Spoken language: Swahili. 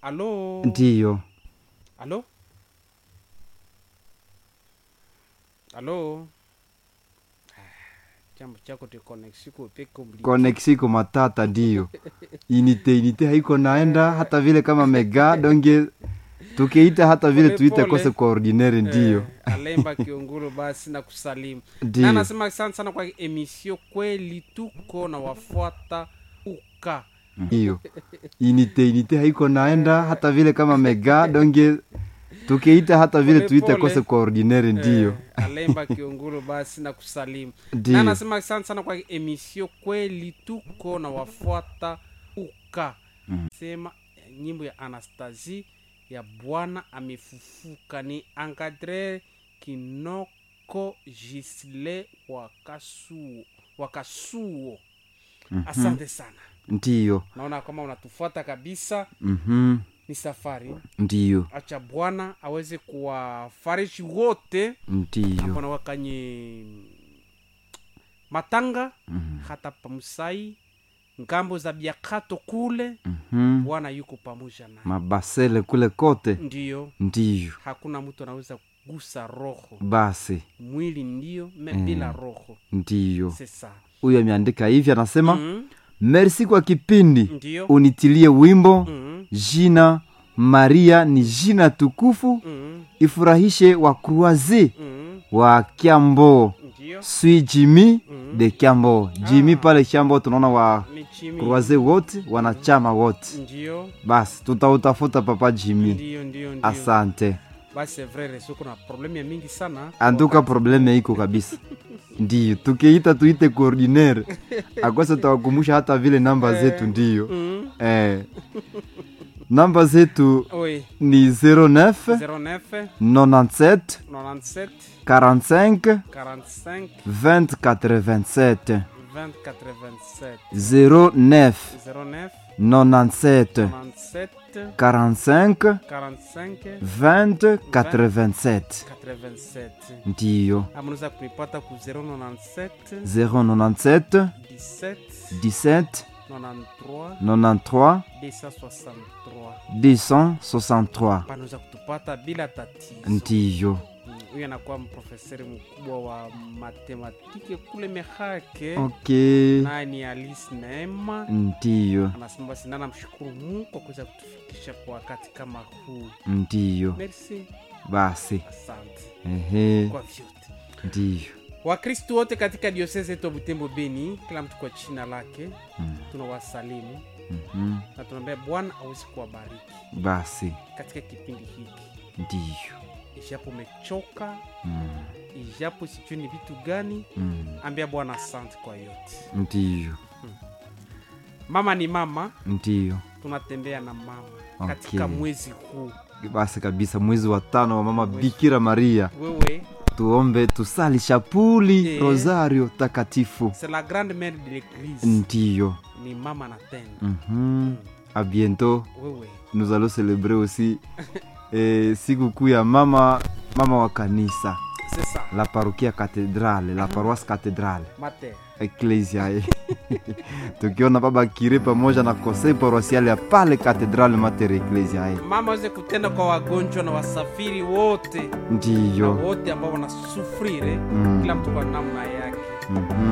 Alo. ndiyo Alo. Alo. Ah, Jambo chako ti connection ko peko mbili. koneksiko matata ndiyo inite inite haiko naenda hata vile kama mega donge tukiita hata vile Pole tuite pole. kose coordinaire ndiyo Eh, Alemba Kiongolo basi na kusalimu. Na ndiyo nasema asante sana kwa emission kweli tuko na wafuata uka. ndiyo inite inite haiko naenda hata vile kama mega donge tukiita hata vile Pole tuite pole. kose coordinaire ndiyo Eh, Alemba Kiongolo basi na kusalimu. Na ndiyo nasema asante sana kwa emission kweli tuko na wafuata uka. Sema eh, nyimbo ya Anastasie ya Bwana amefufuka ni Encadre Kinoko Gisle Wakasuo Wakasuo. Asante sana. ndiyo Naona kama unatufuata kabisa, mhm ni safari. ndiyo Acha Bwana aweze kuwafariji wote ndiyo ambao wakanye matanga Mhm. hata pamusai ngambo za biakato kule mhm bwana yuko pamoja na mabasele kule kote ndiyo ndiyo hakuna mtu anaweza kugusa roho basi mwili ndiyo me Mm. bila roho ndiyo sesa huyo ameandika hivi anasema mm. merci kwa kipindi ndiyo unitilie wimbo mm. jina maria ni jina tukufu Mm. ifurahishe wa kruaze Mm. wa kiambo ndiyo sui jimi Mm. de kiambo jimi Ah. pale kiambo tunaona wa ni chimi kruaze wote wanachama wote ndiyo basi tutautafuta papa jimi ndiyo ndiyo ndiyo asante basi vrere soko na problemu ya mingi sana anduka probleme iko kabisa ndiyo tukiita tuite coordinaire akwasa tawakumbusha hata vile namba zetu ndiyo mm. eh. namba zetu oui ni 09 09 97 97 45 45 20 87 20 87 09 09 97 97 45 45 20 87 87 ndiyo ama unaweza kunipata ku 097 097 17 17 93 93 263 263 panaweza kutupata bila tatizo ndiyo Mm, huyu anakuwa mprofeseri mkubwa wa matematike kule mehake ok naye ni alice neema ndiyo anasema basi nana mshukuru mungu kwa kuweza kutufikisha kwa wakati kama huu ndiyo merci basi asante ehe kwa vyote ndiyo wakristu wote katika diosese yetu ya butembo beni kila mtu kwa china lake Mm. tunawasalimu Mhm. na tunaambia bwana awezi kuwabariki basi katika kipindi hiki ndiyo ijapo umechoka Mm. ijapo sijui ni vitu gani Mm. ambia bwana asante kwa yote ndiyo mama ni mama ndiyo tunatembea na mama Okay. katika mwezi huu basi kabisa mwezi wa tano wa mama bikira maria wewe tuombe tusali shapuli Eh. rosario takatifu c'est la grande mère de l'église ndiyo ni mama na tena Mhm. a bientôt wewe nous allons célébrer aussi eh, siku kuu ya mama mama wa kanisa c'est ça la parokia cathedrale la paroisse cathedrale mater eklesia eh. tukiona baba kire pamoja na conseil paroisial ya pale cathedrale mater eklesia eh. mama aweze kutenda kwa wagonjwa na wasafiri wote na ndiyo wote ambao wanasufrire Mm. kila mtu kwa namna yake Mhm.